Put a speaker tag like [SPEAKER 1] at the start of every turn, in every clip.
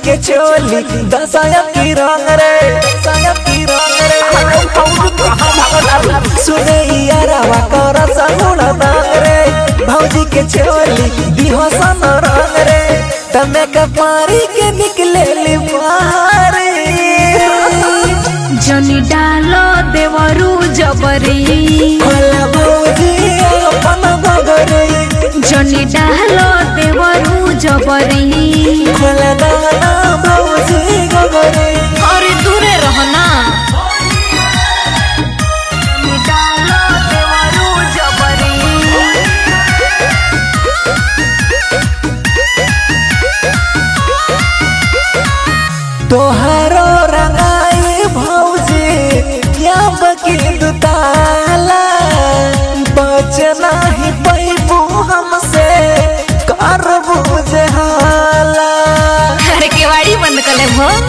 [SPEAKER 1] के चोली दसाया की रंग रे दसाया की रंग रे सुने यारावा कर सगुण दांग रे भौजी के चोली बिहसन रंग रे तमे कपारी के निकले ली बाहरी
[SPEAKER 2] जनी डालो देवरू जबरी
[SPEAKER 1] खोला भौजी अपन गगरे
[SPEAKER 2] जनी डालो देवरू जबरी
[SPEAKER 1] खोला दाना भौजी गगरे
[SPEAKER 2] अरे दूरे रहना जनी डालो देवरू जबरी
[SPEAKER 1] तोहरो रंगाई भौजी या बकी दुताला बचना ही पैबू हमसे कर बुझे हाला
[SPEAKER 2] अरे केवाड़ी बंद कर ले भो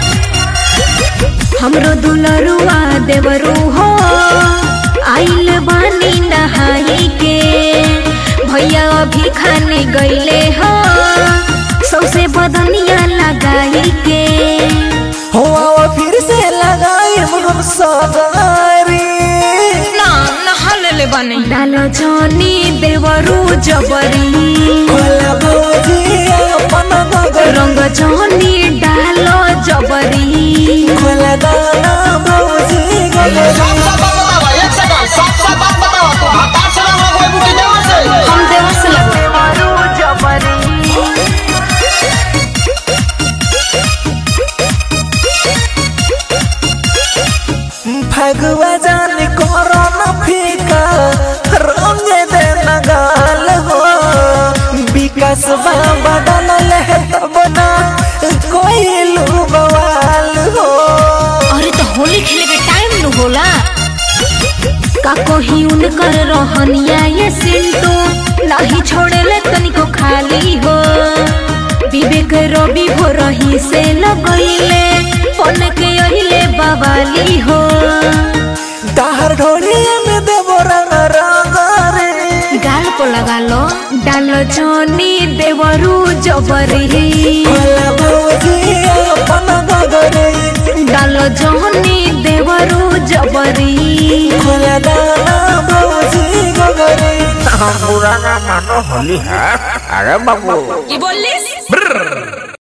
[SPEAKER 2] हमरो दुलरुआ देवरू हो आइल बानी नहाई के भैया अभी खाने गईले हो सौसे बदनिया लगाई के
[SPEAKER 1] हो आओ फिर से लगाई हम सगारी
[SPEAKER 2] ना नहा ले ले बानी डालो जनी देवरू जबरी
[SPEAKER 1] खोला भौजी अपन गगरे
[SPEAKER 2] रंग जनी डालो जबरी
[SPEAKER 1] खोला दाना भौजी गगरे
[SPEAKER 3] साफ साफ बात बतावा एक सेकंड साफ साफ बात बतावा तो हतार से ना कोई बुटी देवा से
[SPEAKER 2] हम देवर से लगे
[SPEAKER 1] भगवा जान करो न फीका रंग दे नगाल हो विकास बदल ले तब ना कोई लू बवाल हो
[SPEAKER 2] अरे तो होली खेले के टाइम न होला का कोही उनकर रहनिया ये सिंटू नहीं छोड़ेले तनिको खाली हो विवेक रवि हो रही से लगइले पन के अहिले बवाली हो
[SPEAKER 1] ताहर ढोलिया में देवो रंग रंग रे
[SPEAKER 2] गाल को लगा लो डालो जोनी देवरू जबरी
[SPEAKER 1] खोला भौजी अपन गगरे
[SPEAKER 2] डालो जोनी देवरू जबरी
[SPEAKER 1] खोला दाना भौजी गगरे
[SPEAKER 4] हम बुरा ना मानो होली है अरे बाबू
[SPEAKER 2] की बोलिस